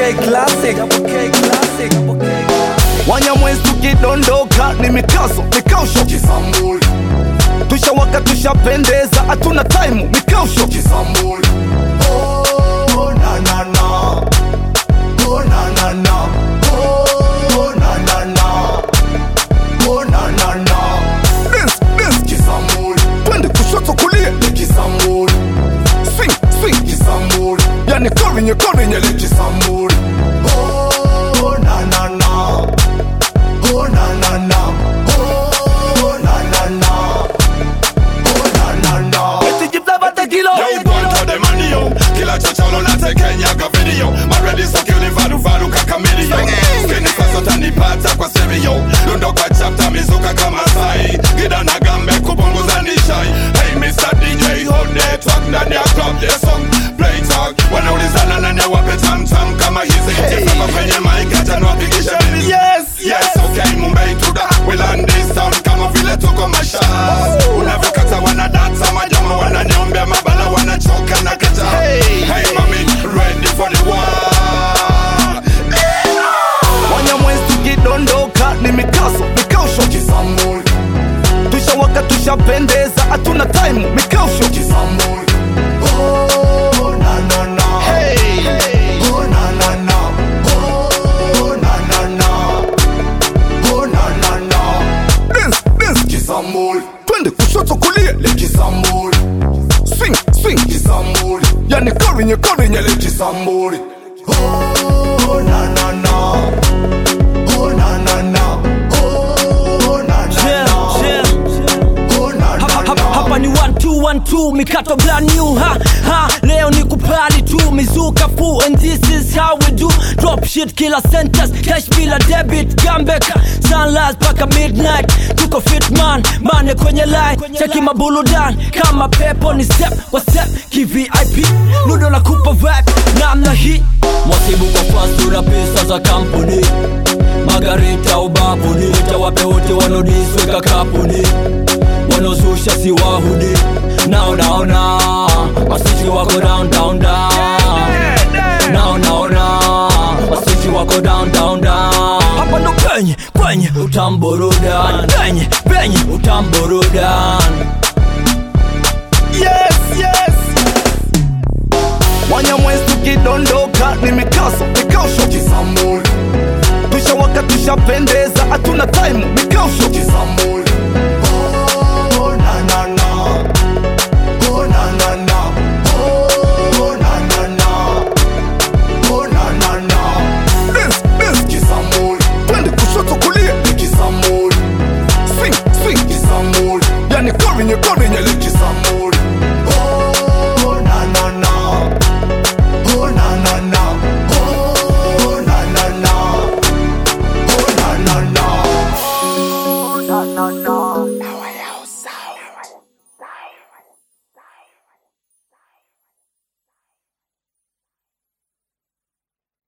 K classic. Double K classic. Double K classic. Wanyamwezi tukidondoka ni mikazo mikausho Kisambuli, tushawaka tushapendeza hatuna taimu mikausho Kisambuli. Oh, na na na. Oh, na na na. Oh, na na na. Oh, na na na. Dance, dance. Kisambuli, twende kushoto kulia Kisambuli, swing swing Kisambuli, yani korinye korinye Kisambuli. Oh, na na na. Oh, na na na. Oh, na na na. Oh, na na na. tijiblavata kilo Yo, boy, to the money, yo. Kila chocholo na tekenya ka video. Maredi so kill varu varu kaka million. Skini sasa utanipata kwa stereo. Lundo kwa chapter mizuka kama sai. Gida na gambe kupunguza nishai. Hey Mr. DJ, hold that track ndani ya club the song. Play talk. Wanaulizana nani awape tam tam kama hizi. Tifama kwenye mic acha niwapigishe mimi. yes Yes, okay, Mumbai to the We land this town kama vile tuko mashas Unavyokata wanadata majama wananiombea mabala wanachoka na kata Hey. hey mami, ready for the war wanyamwezi tukidondoka ni mikazo mikausho Kisambuli, tushawaka tushapendeza hatuna taimu mikausho Kisambuli. Oh, na na na. Oh, na na na. Oh, na na na. Oh, na na na. dance dance Kisambuli, twende kushoto kulia Kisambuli, swing swing Kisambuli, yani korinye korinye Kisambuli. Oh, na na na. Oh, na na na. Oh, na na Yeah, na. yeah. Oh, na na Hapa, na. hapa ni 1 2 1 2 mikato brand new ha ha leo ni kupali tu mizuka fu and this is how we do drop shit kila sentence cash bila debit gambeka sunrise paka midnight tuko fit man mane kwenye line cheki mabuludan kama pepo ni step wa step kivip ludo la kupa vibe namna hii mwasibu kwa fast una pesa za kampuni magarita ubabuni tawape wote wanaodisweka kapuni wanaozusha si wahudi nao naona masisi wako down down down nao naona masisi wako down down down hapa ndo penye kwenye utamburudan penye penye utamburudan